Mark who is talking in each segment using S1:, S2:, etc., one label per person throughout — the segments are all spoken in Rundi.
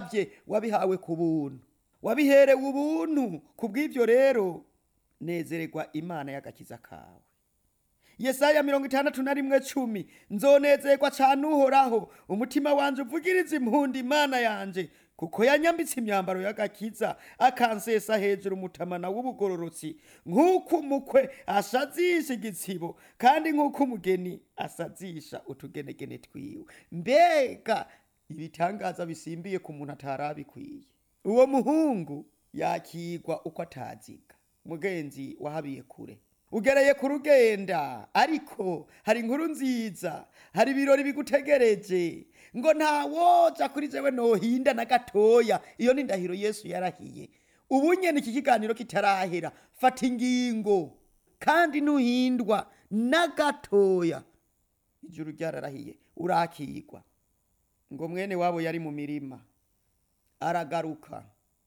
S1: bye wabihawe ku buntu wabiherewe ubuntu ku bw'ibyo rero nezererwa imana y'agakiza kawe yesaya mirongo itandatu na rimwe cumi nzonezerwa cane uhoraho umutima wanje uvugiriza impundu imana yanje kuko yanyambitse imyambaro y'agakiza akansesa hejuru umutamana w'ubugororotsi nk'uko umukwe asazisha igitsibo kandi nk'uko umugeni asazisha utugenegene twiwe mbega ibitangaza bisimbiye ku muntu atarabikwiye uwo muhungu yakigwa uko ataziga mugenzi wahabiye kure ugereye ku rugenda ariko hari inkuru nziza hari ibirori bigutegereje ngo ntawoja kuri jewe nohinda na gatoya iyo ni ndahiro yesu yarahiye ubu nyene iki kiganiro kitarahera fata ingingo kandi nuhindwa na gatoya ijuru ryararahiye urakigwa ngo mwene wabo yari mu mirima aragaruka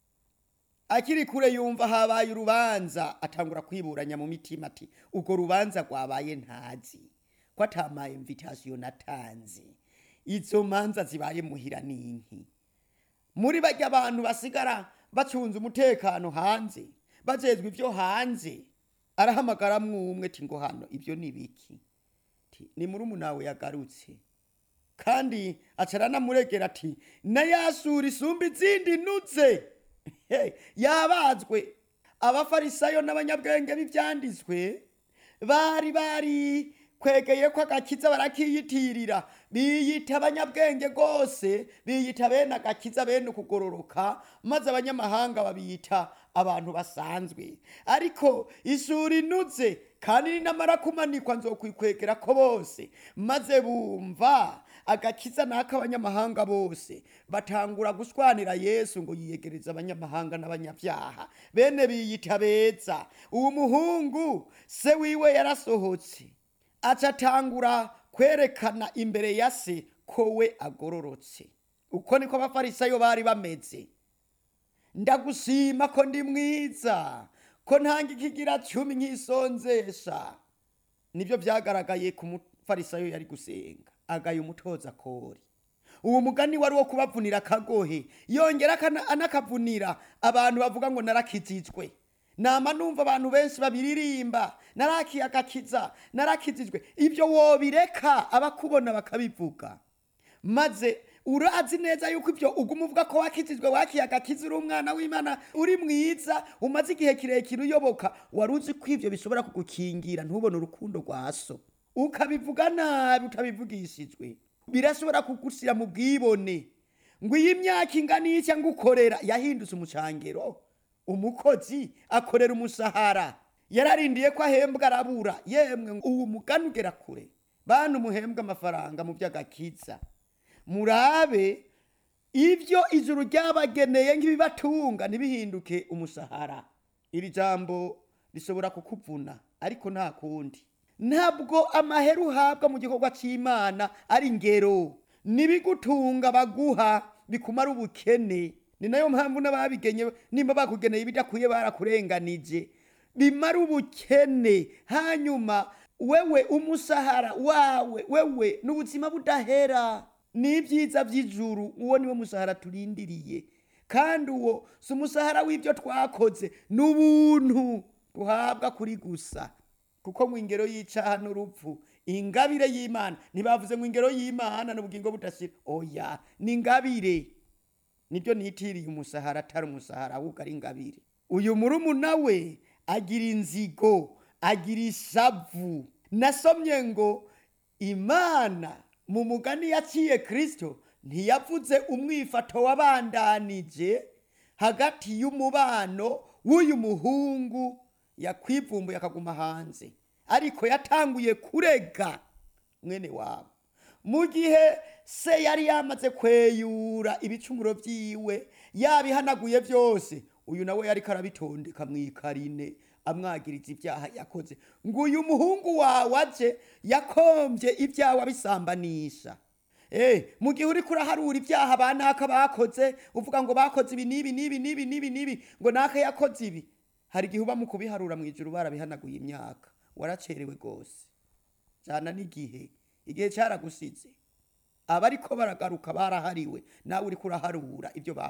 S1: akiri kure yumva habaye urubanza atangura kwiburanya mu mitima ati urwo rubanza rwabaye ntazi ko atamaye imvitasiyo natanze izo manza zibaye muhira n'inki muri barya abantu basigara bacunze umutekano hanze bajejwe ibyo hanze arahamagara mwumwe ati ngo hano ibyo ni biki Ati, ni muri umunawe yagarutse kandi acaranamurengera ati na yasura isumba izindi nutse Hey, yabazwe abafarisayo n'abanyabwenge b'ibyanditswe bari bari kwegeye ko agakiza barakiyitirira biyita abanyabwenge rwose biyita bene agakiza bene ukugororoka maze abanyamahanga babiyita abantu basanzwe ariko ishuri inuze kandi ninamara kumanikwa nzokwikwegera ko bose maze bumva agakiza n'ak'abanyamahanga bose batangura gushwanira yesu ngo yiyegereze abanyamahanga n'abanyabyaha bene biyita beza uwo muhungu se wiwe yarasohotse acatangura kwerekana imbere ya se ko we agororotse uko niko abafarisayo bari bameze ndagushima ko ndi mwiza ko ntanga ikigira cumi nk'isonzesha nibyo byagaragaye ku mufarisayo yari gusenga agaye umutoza kori uwo mugani wari wo kubavunira akagohe yongera akana- anakavunira abantu bavuga ngo narakizijwe nama numva abantu benshi babiririmba narakiye agakiza narakizijwe ibyo wobireka abakubona bakabivuga maze urazi neza yuko ibyo uguma uvuga ko wakizijwe wakiye agakiza uri umwana w'imana uri mwiza umaze igihe kirekire uyoboka wari uzi ko ibyo bishobora kugukingira ntubone urukundo rwa so ukabivuga nabi utabivugishijwe birashobora kugushyira mu bwibone ngo iyi myaka ingana iyi cyangwa ukorera yahindutse umucangero umukozi akorera umushahara yararindiye ko ahembwa arabura yemwe uwo mugani ugera kure bantu muhembwa amafaranga mu by'agakiza murabe ibyo ijuru ryabageneye nk'ibibatunga ntibihinduke umushahara iri jambo rishobora kukuvuna ariko nta kundi ntabwo amahera uhabwa mu gikorwa cy'imana ari ingero n'ibigutunga baguha bikumara ubukene ni nayo mpamvu n'ababigenye nimba bakugeneye ibidakwiye barakurenganije bimara ubukene hanyuma wewe umushahara wawe wewe n'ubuzima budahera n'ibyiza by'ijuru uwo niwo mushahara turindiriye kandi uwo si umushahara w'ibyo twakoze ni ubuntu duhabwa kuri gusa kuko mu ingero y'icaha n'urupfu ingabire y'imana ntibavuze ngo ingero y'imana n'ubugingo budashira oya ni ingabire nibyo nitiriye umushahara atari umushahara ahubwo ari ingabire uyu murumuna we agira inzigo agira ishavu nasomye ngo imana mu mugani yaciye kirisito ntiyavuze umwifato wabandanije hagati y'umubano w'uyu muhungu yakwivumbuye akaguma hanze ariko yatanguye kurega mwene wabo mu gihe se yari yamaze kweyura ibicumuro byiwe yabihanaguye byose uyu nawe yari karabitondeka mu ikarine amwagiriza ibyaha yakoze ngo uyu muhungu wawe aje yakombye ibyaha abisambanisha Eh, mu gihe uri kuraharura ibyaha ba naka bakoze uvuga ngo bakoze ibi n'ibi n'ibi n'ibi n'ibi n'ibi ngo naka yakoze ibi hari igihe uba mu kubiharura mu ijuru barabihanaguye imyaka waracerewe rwose cyana n'igihe igihe cyaragusize abariko baragaruka barahariwe nawe uri kuraharura ibyo